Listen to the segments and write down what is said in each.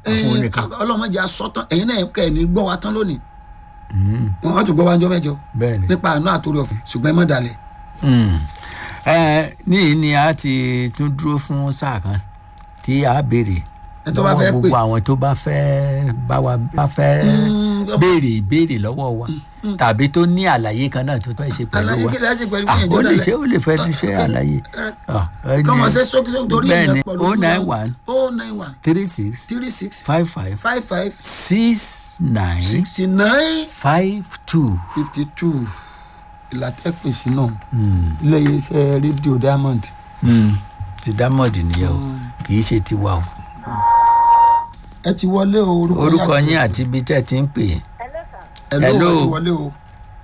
fún nìkan ọlọ́mọdé asọ́tán ẹ̀yin náà kẹ́ ẹ̀ ní gbọ́ wa tán lónìí wọn á tún gbọ́ wa ńjọ́ mẹ́jọ bẹ́ẹ̀ ni. nípa àánú àtòrí ọ̀fìn ṣùgbọ́n ẹ má dalẹ̀. Mm. ẹ níyì ni a ti tún dúró fún sáà kan tí a béèrè Ẹ tó bá lọ́wọ́ fẹ́ pè. gbogbo àwọn tó bá fẹ́ bá wa bá fẹ́ béèrè ìbéèrè lọ́wọ́ wa tàbí tó ní àlàyé kan náà tó fẹ́ ṣe pẹ̀lú àlàyé wa kí lẹ́yìn pẹ̀lú Ah, ìyẹn ó lè dalẹ̀. ṣe ó lè fẹ́ ṣe Ah, àlàyé Ah, ẹ ní- kọ́mọ ṣe sókè sókè torí bẹ́ẹ̀ ìyẹn ni pọ̀ o lójú nine wa. one o nine one three six three six five five five five six nine sixty nine five two. fifty two ìlàtẹ́pèsè náà ilé iṣẹ́ rédíò diamond. Mm. ti dámọ̀dì nìyẹn o kì í ṣe tiwa o ẹ ti wọlé o orúkọ orúkọ yín àti ibi tẹ́ ẹ ti ń pè é. ẹ ló Hello. ẹ ti wọlé o.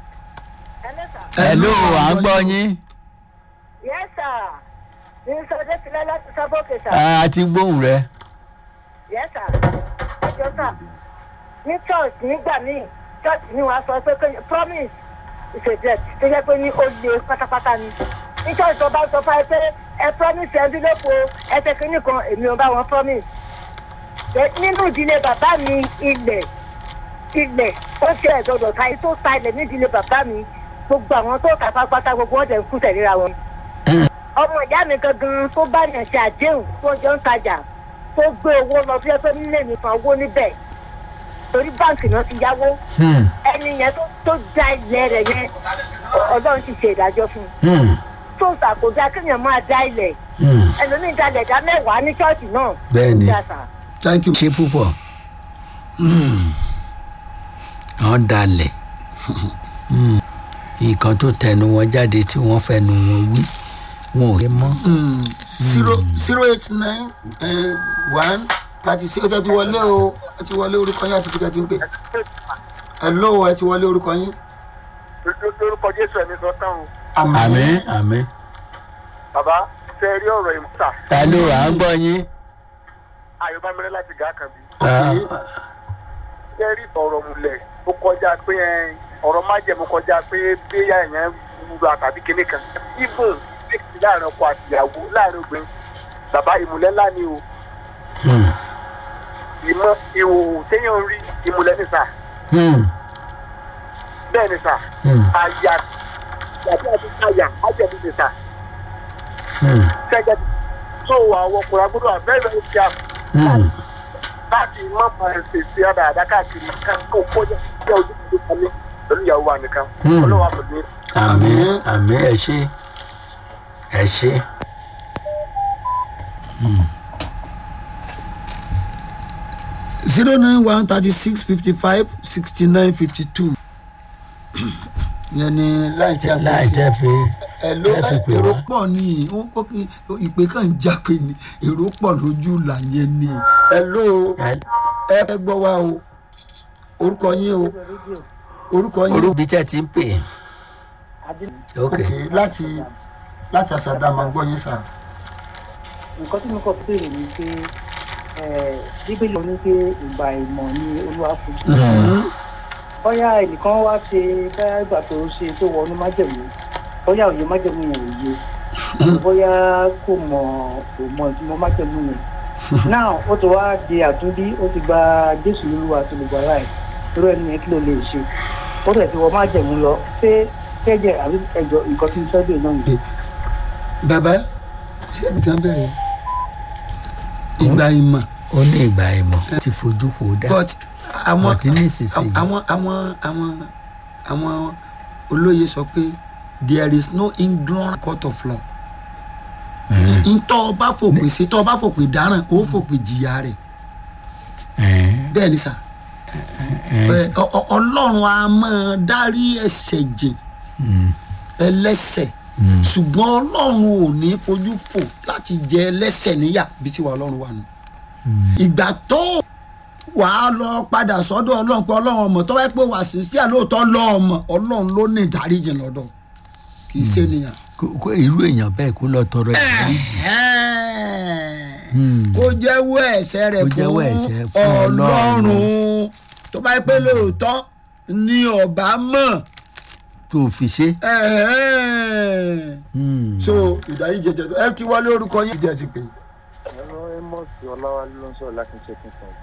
hello à ń gbọ́ yín Yes, sir. Ní sọdẹ́ tilẹ̀ láti sábọ́kè sà. a ti gbóhùn rẹ. Yes, sir. Ẹjọ́ sà. Ní church nígbà míì, church ni wàá sọ pé kí- promise is a debt tó yẹ pé ní ó le pátápátá ni. Ní church tó bá sọ fún ẹ pé ẹ promise ẹ bí lóko ẹ ṣe kínní kan èmi ò bá wọn promise. Ṣé Nínú ìdílé bàbá mi ilẹ̀ ilẹ̀ ó ṣe ẹ̀dọ̀dọ̀ ta tó ta ilẹ̀ ní ìdílé bàbá mi gbogbo àwọn tó kà pátápátá gbogbo wọn dẹ̀ ń kú tẹ̀léra wọn ọmọ ìyá mi gangan tó bá yàn ṣe àdéhùn tó jọ ń tajà tó gbé owó lọ sí ẹgbẹ́ nílé mi kan owó níbẹ̀ torí báǹkì náà ti yáwó Hmm, ẹni yẹn tó tó já ilẹ̀ rẹ̀ yẹn ọlọ́run ti ṣe ìdájọ́ fún un hmm, tó ṣàkójá kéèyàn máa dá ilẹ̀ hmm. ẹlòmíín dalẹ̀ dá mẹ́wàá ní ṣọ́ọ̀ṣì náà Bẹ́ẹ̀ ni. Ó dá sà. thank you. ṣe púpọ̀ wọ́n dalẹ̀ Hmm. nǹkan tó tẹnu wọn jáde tí wọ́n fẹnu wọn wí wọn ò lè mọ́. zero zero eight nine one thirty six ẹ ti wọlé o ẹ ti wọlé orúkọ yín àti kíkẹ́ ti ń pè. hello ẹ ti wọlé orúkọ yín. lórúkọ jésù ẹni sọ tán o àmín àmín. bàbá ṣe rí ọ̀rọ̀ ìmúta hello à ń gbọ́ yín. ayọ̀bámẹ́rẹ́ láti gà kan bí Ah, ṣe rí ọ̀rọ̀ múlẹ̀ ó kọjá pé ẹ, ọ̀rọ̀ májẹ̀mú kọjá pé bíyà èèyàn wúra tàbí kinní kan ibùn fíìsì láàrin ọkọ àtìyàwó láàrin obìnrin bàbá ìmùlẹ̀ ńlá ni o hmm, ìmọ̀ ìhòòhò téèyàn ń rí ìmùlẹ̀ ní sà hmm, bẹ́ẹ̀ ni sà hmm, àyà tàbí àti àyà ájẹ̀mí ni sà hmm, ṣẹ́gẹ́ tó àwọn ọkùnrin agbọ́dọ̀ àbẹ́rẹ́ ìjà hmm. láti má máa ṣèṣe àdáadáa káàkiri kan kó kọjá sí ojú tó kalẹ̀ pẹ̀lú ìyàwó wa nìkan Hmm. ọlọ́wà pẹ̀lú àmín àmín ẹ ṣe ẹ ṣe. zero nine one thirty six fifty five sixty nine fifty two. yẹn ni láì tí a fi láì sí. tẹ́ fi ẹ ló ẹ fi pè èrò wá. pọ̀ ní ó kó kí ìpè kan ń jápe ni èrò pọ̀ lójú là yẹn ni. ẹ ló Ẹ- ẹ fẹ́ gbọ́ wa o orúkọ yín o orúkọ yín o orúbi tẹ́ ti ń pè é. ok ok láti láti àṣàdá máa gbọ́ yín sà. nǹkan tí mo kọ pé ní pé ẹ, bíbélì ló ní pé ìgbà ìmọ̀ ni olúwa fojú bóyá ẹnìkan wá ṣe bóyá ìgbà tó ṣe tó wọnú májẹ̀mú bóyá òye májẹ̀mú yẹn ò yé bóyá kò mọ̀ kò mọ̀ ìtumọ̀ májẹ̀mú yẹn náà ó ti wá di àtúndí ó ti gba jésù lólúwa tó lè gbà láì irú ẹni yẹn kí ló lè ṣe ó tẹ̀ ti wọ májẹ̀mú lọ ṣé kẹ́jẹ̀ àbí ẹjọ́ nǹkan tí mo fẹ́ bèèrè náà nìyẹn. bàbá ṣé ibi tí wọ́n bẹ̀rẹ̀ ìgbà ìmọ̀ ó ní ìgbà ìmọ̀ ti fojú fò dá but àwọn But nísinsìnyí- àwọn àwọn àwọn àwọn olóye sọ pé there is no ignorant court of law ntọ́ ọba fòpin sí tọ́ ọba fòpin dáràn ó fòpin jìyà rẹ̀ Ẹ̀ẹ́n, bẹ́ẹ̀ ni sà Ẹ, ọ- ọ- ọlọ́run a máa dárí ẹ̀ṣẹ̀ jìn ẹlẹ́ṣẹ̀ ṣùgbọ́n ọlọ́run ò ní fojú fò láti jẹ ẹlẹ́ṣẹ̀ níyà bí tiwa ọlọ́run wà nù. ìgbà tó wàá lọ padà sọ́dọ̀ ọlọ́run pé ọlọ́run ọmọ tó wáyé pé wà sí sí àlóòótọ́ lọ́ọ̀mọ ọlọ́run ló ní ìdáríjì lọ́dọ̀ kì í ṣe nìyàn. kó- kó irú èèyàn bẹ́ẹ̀ kó lọ tọrọ ìdáríjì. kó jẹ́wọ́ ẹ̀ṣẹ̀ rẹ̀ Kó fún jẹ́wọ́ ẹ̀ṣẹ̀ fún ọlọ́run tó bá yẹ pé lóòótọ́ ni ọba mọ̀ tó fi ṣe. ẹ̀hẹ́n. so ìdáríjì ẹ̀jẹ̀ ẹ ti wọlé orúkọ yín ìjẹ́ ti pè é. ẹ̀rọ ẹ̀mọ́sì ọláwálé ló ń sọ̀rọ̀ láti ṣe kíkan